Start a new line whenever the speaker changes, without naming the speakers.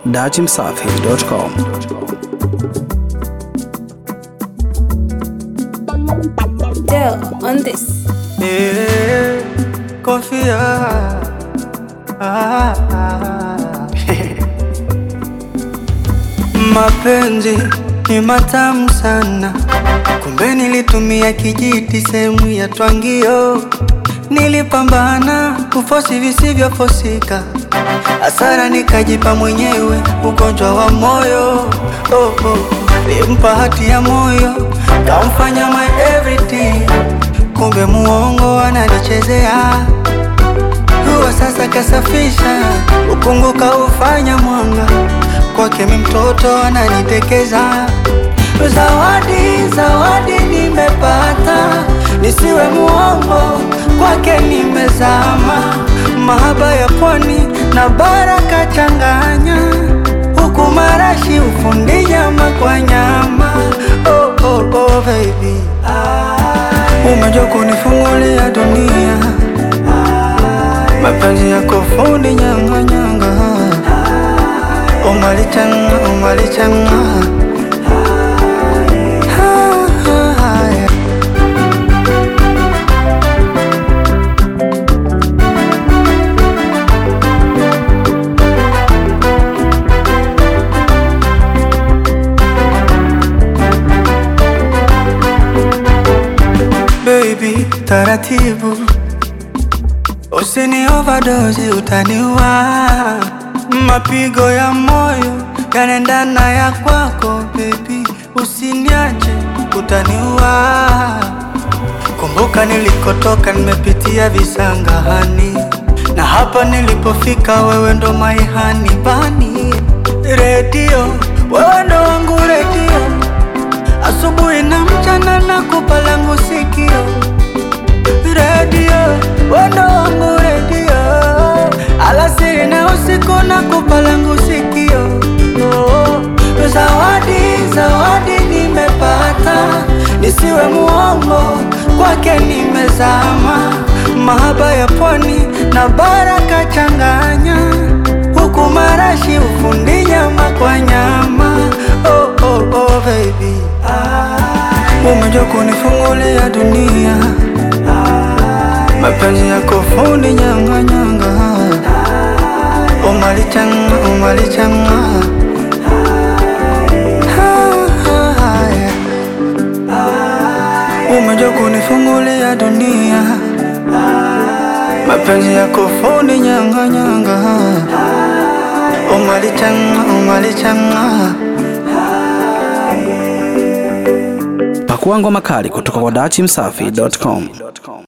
datimsafi.com.
Dell on this.
Eh, confia. Ah, ah. Mapenzi ni matamu sana, kumbe nilitumia kijiti sehemu ya twangio. Nilipambana kufosi visivyofosika, hasara nikajipa mwenyewe, ugonjwa wa moyo. Oh, oh. Limpa hati ya moyo, kamfanya my everything kumbe muongo ananichezea. Huwa sasa kasafisha ukungu kaufanya mwanga, kwake mi mtoto ananitekeza. Zawadi, zawadi nimepata, nisiwe muongo, kwake nimezama. Mahaba ya pwani na baraka changanya, huku marashi ufundi nyama kwa nyama. Oh, oh, oh, baby Umejua kunifungulia dunia, mapenzi yako fundi nyanga nyanga, umalichanga umalichanga Ah, ah, yeah. Baby, taratibu Usini overdose utaniua, mapigo ya moyo yanaendana ya kwako baby, usiniache utaniua. Kumbuka nilikotoka, nimepitia visangahani, na hapa nilipofika, wewe ndo maihani bani. Redio, wewe ndo wangu redio, asubuhi na mchana nakupa langu sikio redio wendo wangu redio, alasiri na usiku na kupa langu sikio. Oh, zawadi zawadi nimepata, nisiwe muongo, kwake nimezama. Mahaba ya pwani na baraka changanya, huku marashi ufundi nyama kwa nyama. Oh, oh, oh, baby umejua kunifungulia dunia mapenzi yako fundi nyanga nyanga, umalichanga umalichanga, Ah, ah, yeah. umejua kunifungulia dunia, mapenzi yako fundi nyanga nyanga, umalichanga umalichanga.
Pakua ngoma kali kutoka kwa datimsafi.com.